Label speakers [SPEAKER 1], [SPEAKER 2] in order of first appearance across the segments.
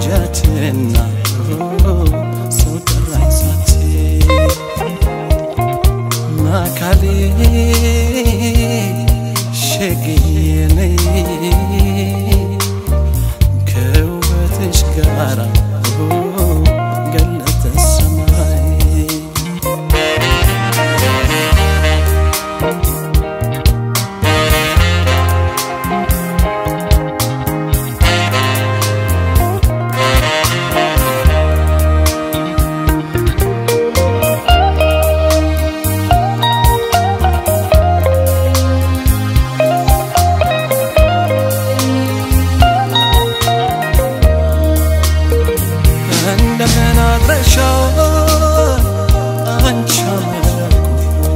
[SPEAKER 1] ወጃትና ሰው ጠራኝ ሳት ማካሌ ሸግየኔ ከውበትሽ ጋራ ገለጠ ሰማይ እንደምን አድረሻል አንቺ አመለኩ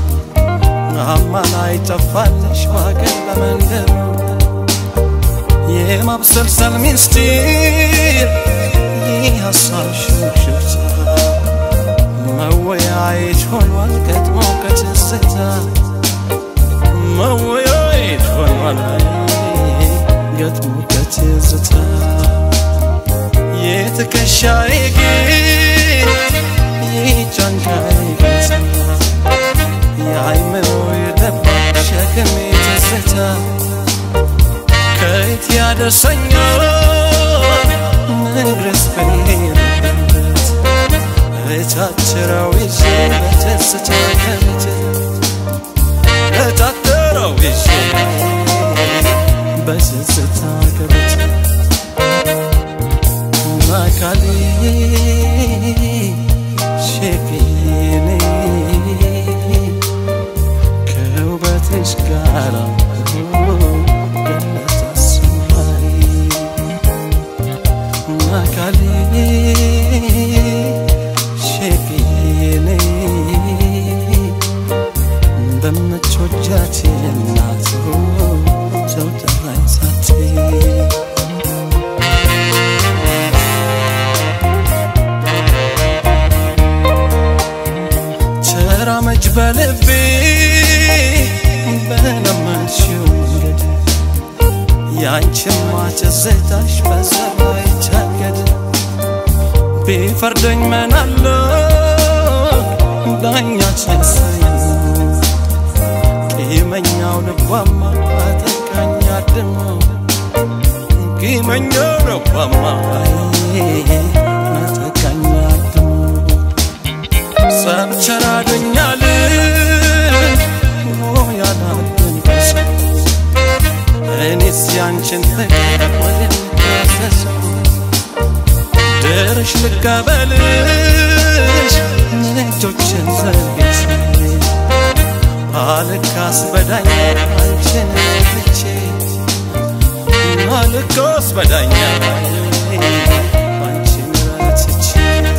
[SPEAKER 1] አማላይ ጠፋለሽ ባገር ለመንደሩ የማብሰልሰል ሚስጢር ይህ ሀሳብ ሽብሽብታ መወያየት ሆኗል ገጥሞ ከትዝታ መወያየት ሆኗል ገጥሞ ከትዝታ የትከሻዬ ግን የጫንቃዬ ገታ የአይምሮ የደባቅ ሸክም ትዝታ ከየት ያደርሰኛል መድረስ በሌለበት እታትረው ይዤ በትዝታ ከቤት እታትረው ይዤ በትዝታ ከቤት ማካሌ ሸክኔ ከውበትሽ ጋራ ገለጠ ሰማይ ማካሌ ሸክኔ በምትወጃት እናት ሰው ጠራኝ ሳትይ ተራመጅ በልቤ በለመንሽው መንገድ ያንቺማ ትዝታሽ በሰማይ ታገድ ቢፈርደኝ ምናለው ዳኛ ሳይ ቂመኛው ልቧማ አጠቃኝ አድሞ ቂመኛው ልቧማ አጠቃኝ አድሞ ሰብቸራዶኛል ያላትን እኔስ ያንቺን ፍቅር ወደሚታሰሰው ድርሽ ልቀበልሽ እጆችን ዘርግቼ አልካስ በዳኛ አንቺን ትቼ አልካስ በዳኛ አንቺን ረትቼ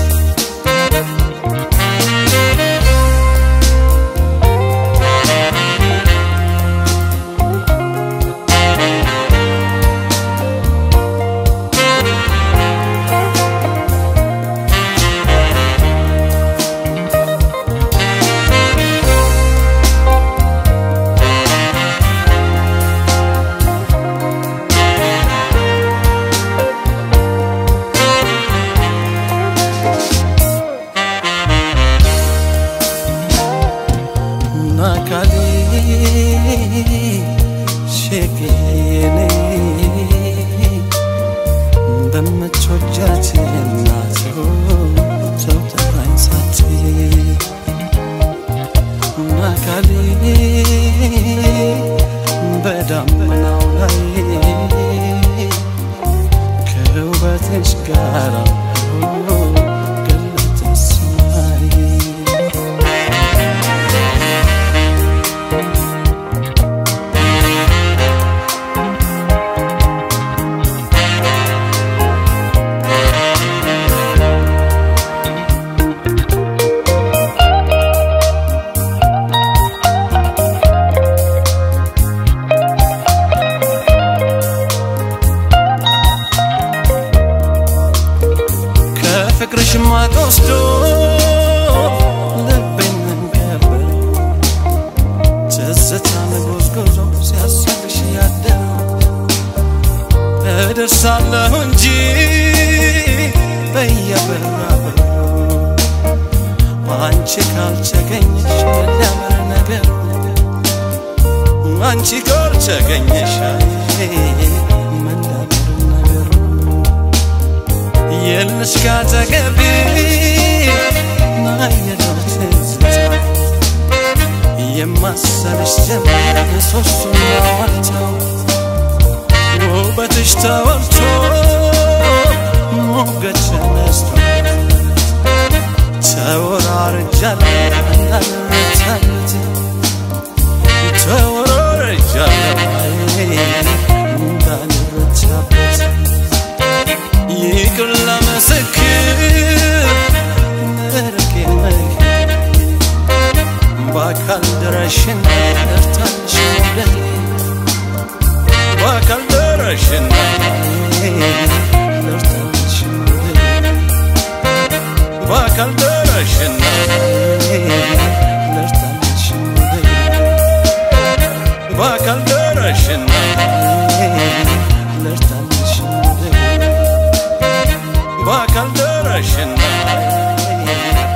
[SPEAKER 1] ናካሌ ሸክኔ በምትወጃት እናት ሰው ጠራኝ ሳትይ ናካሌ በዳመናው ላይ ከውበትሽ ጋራ ገለጠ ሰማይ ከፍቅርሽ ማጥ ወስዶ ልቤን መንገበር ትዝታን ጎዝጉዞ ሲያስብሽ ያደረው እደርሳለሁ እንጂ በራበሩ አንቺ ካልተገኘሽ መዳመር ነገሩ አንቺ ካልተገኘሽ መዳመር ነገሩ የልሽ ካጠገቤ ናየለው ትዝታ የማሰልሽ ጀመር ሶስቱን ዋልተው ውበትሽ ተወልቶ ሞገድ ተነስቶ ተወራርጃለሁ እንዳልረታበት ተወራርጃለሁ እንዳልረታበት ይቅር ለመሰክር መርቄ መሄድ በአካል ድረሽን እርታንሽ መውደድ በአካል ድረሽን እርታንሽ መውደድ በአካል ድረሽን እርታንሽ መውደድ በአካል ድረሽን እርታንሽ መውደድ በአካል ድረሽን